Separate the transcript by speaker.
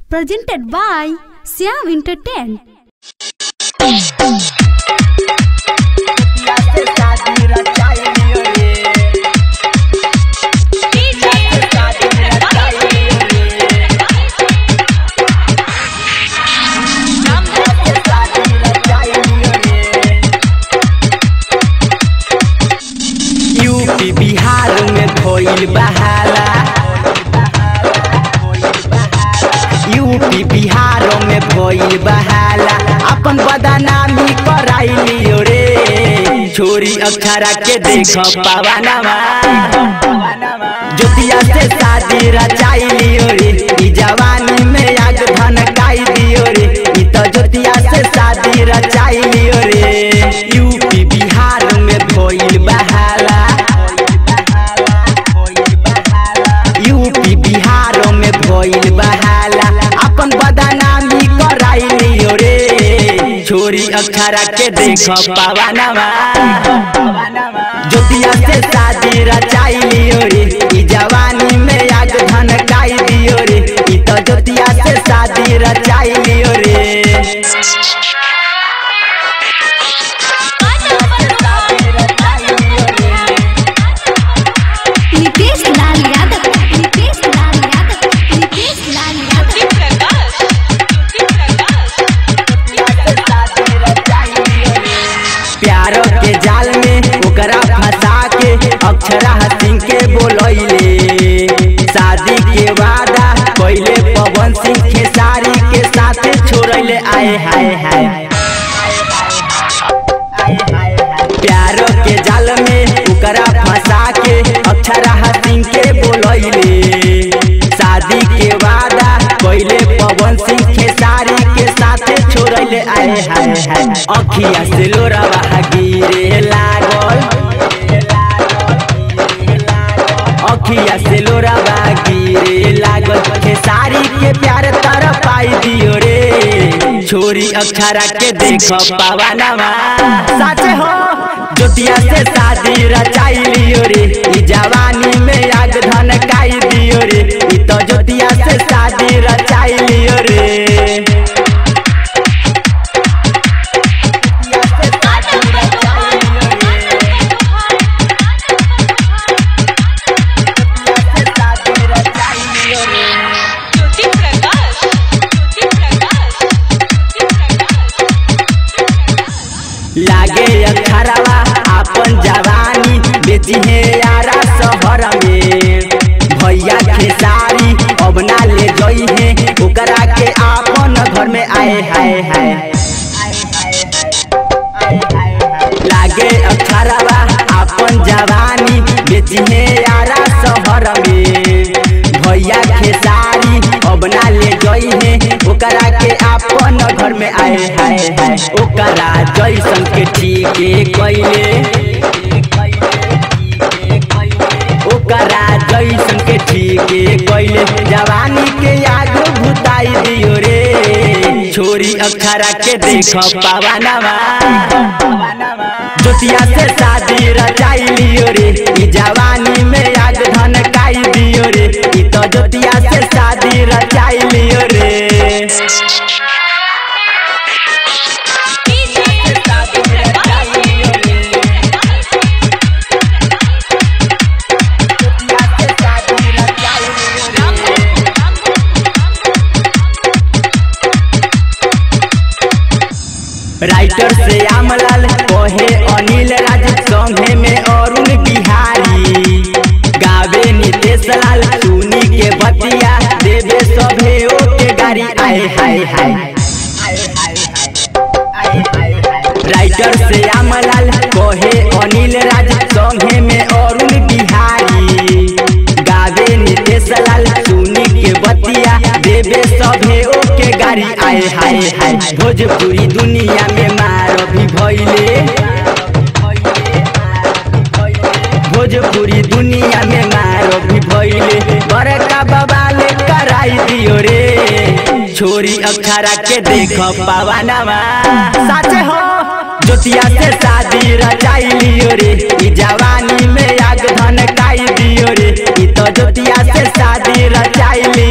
Speaker 1: presented by Siam Entertain.
Speaker 2: UP Bihar में भइल बहाला यूपी बिहार में भइल बहाला अपन बदनामी कराइलियो रे छोरी अक्षरा के देख पवनवा ज्योतिया से शादी रचाइलियो रे ई जवानी में आग धनकाई दियो रे ई तो ज्योतिया से शादी रचाइलियो रे यूपी बिहार में भइल बहाला यूपी बिहार में भइल बहाला अपन बदनामी कराइलियो रे छोरी अक्षरा के देख पवनवा ज्योतिया से शादी रचाइलियो रे ई जवानी में आग धनकाई दियो रे ई तो ज्योतिया से शादी रचाइलियो रे
Speaker 1: Nitesh Lal Yadav. Nitesh Lal Yadav. Nitesh Lal Yadav.
Speaker 2: प्यारो के जाल में ओकरा फंसा के अक्षरा सिंह के बोलैले शादी के वादा पहले पवन सिंह खेसारी के साथ छोड़ले आए हाय हाय प्यारो के जाल में ओकरा फंसा के अक्षरा सिंह के बोलैले शादी के वादा पहले पवन सिंह खेसारी के साथ छोड़ले आए हाय हाय अखिया से लोरावा गिरे लागल अखिया से लोरावा गिरे लागल खेसारी के प्यार तर पाई दियो रे छोरी अक्षरा के देख पवनवा साचे हो ज्योतिया से शादी रचाई लियो रे ई जवानी में आग धनकाई दियो रे ई तो ज्योतिया से शादी रचाई लियो रे लागे अखरवा अपन जवानी बेची है यारा शहर में भैया खेसारी अब ना ले जई है ओकरा के आपन घर में आए हाय हाय लागे अखरवा अपन जवानी बेची है यारा शहर में भैया खेसारी अब ना ले जई है ओकरा के आपन घर में आए हाय हाय ओकरा जैसन के ठीक कैले ओकरा जैसन के ठीक कैले जवानी के आग भुताई दियो रे छोरी अक्षरा के देख पवनवा ज्योतिया से शादी रचाई लियो रे ई जवानी में आग धनकाई दियो रे ई तो ज्योतिया से शादी रचाई लियो रे राइटर से आमलाल कहे अनिल राज संघे में अरुण बिहारी गावे नितेश लाल सुनी के बतिया देवे सभे के गाड़ी आए हाय हाय राइटर से आमलाल कहे अनिल राज संघे में अरुण बिहारी गावे नितेश लाल सुनी के बतिया देवे सभे के गाड़ी आए हाय हाय भोजपुरी दुनिया में मार भी भइले भोजपुरी दुनिया में मार भी भइले बड़का बवाल कराई दियो रे छोरी अक्षरा के देख पवनवा साचे हो ज्योतिया से शादी रचाई लियो रे ई जवानी में आग धनकाई दियो रे ई तो ज्योतिया से शादी रचाई लियो